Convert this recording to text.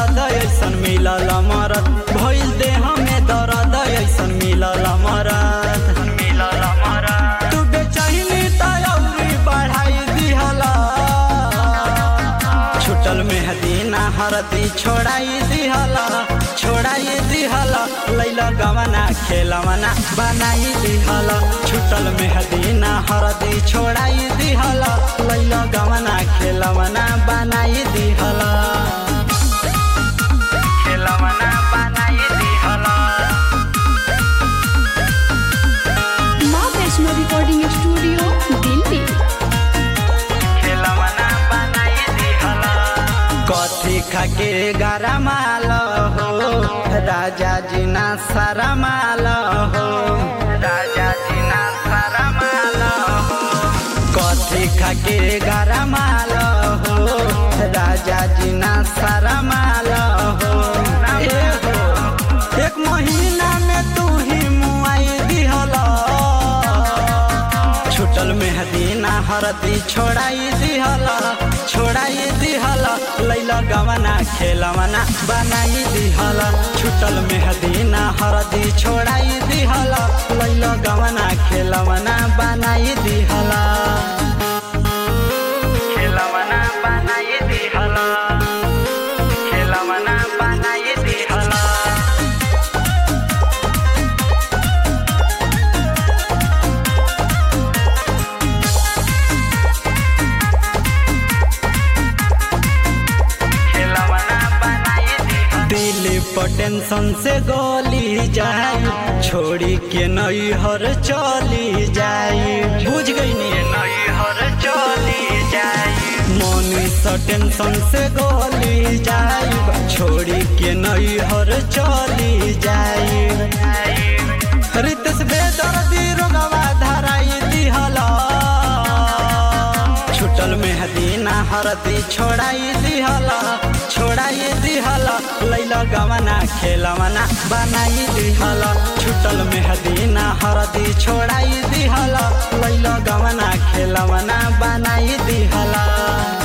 दर्द ऐसन मिलल मरद भइल देह में दर्द ऐसन मिलल मरद मिलल मरद तू बेचैनी त अउरी बढ़ाई दिहला छुटल मेहदीना हरदी छोड़ाई दिहला छोड़ाई दिहला लैला गवना खेलवना बनाई दिहला छुटल मेहदीना हरदी छोड़ाई दिहला लैला गवना खेलवना बनाई दिहला खेलवना बनाई दिहला माँ वैष्णो रिकॉर्डिंग स्टूडियो दिल्ली खेलवना बनाई दिहला कथी खाके गरमाल हो राजा जी ना शरमाल हो राजा जी ना शरमाल हो कथी खाके गरमाल हो राजा जी ना शरमाल हो ए हो एक महीना में तू ही मुआई दिहला छुटल मेहदीना हरदी छोड़ाई दिहला छोड़ाई दिहला लैला गवना खेलवना बनाई दिहला छुटल मेहदीना हरदी छोड़ाई दिहला लैला गवना खेलवना बनाई दिहला खेलवना बनाई दिहला खेलवना बनाई दिहला दिल पर टेंशन से गोली जाई छोड़ी के नई हर चली जाई बुझ गई नी नई हर चली जाई मनी से टेंशन से गोली जाई छोड़ी के नई हर चली जाई रितेश बेदर्दी रोगवा धराई दिहला छुटल मेहदीना हरदी छोड़ाई दिहला छोड़ाई दिहला लैला गवना खेलवना बनाई दिहला छुटल मेहदीना हरदी छोड़ाई दिहला लैला गवना खेलवना बनाई दिहला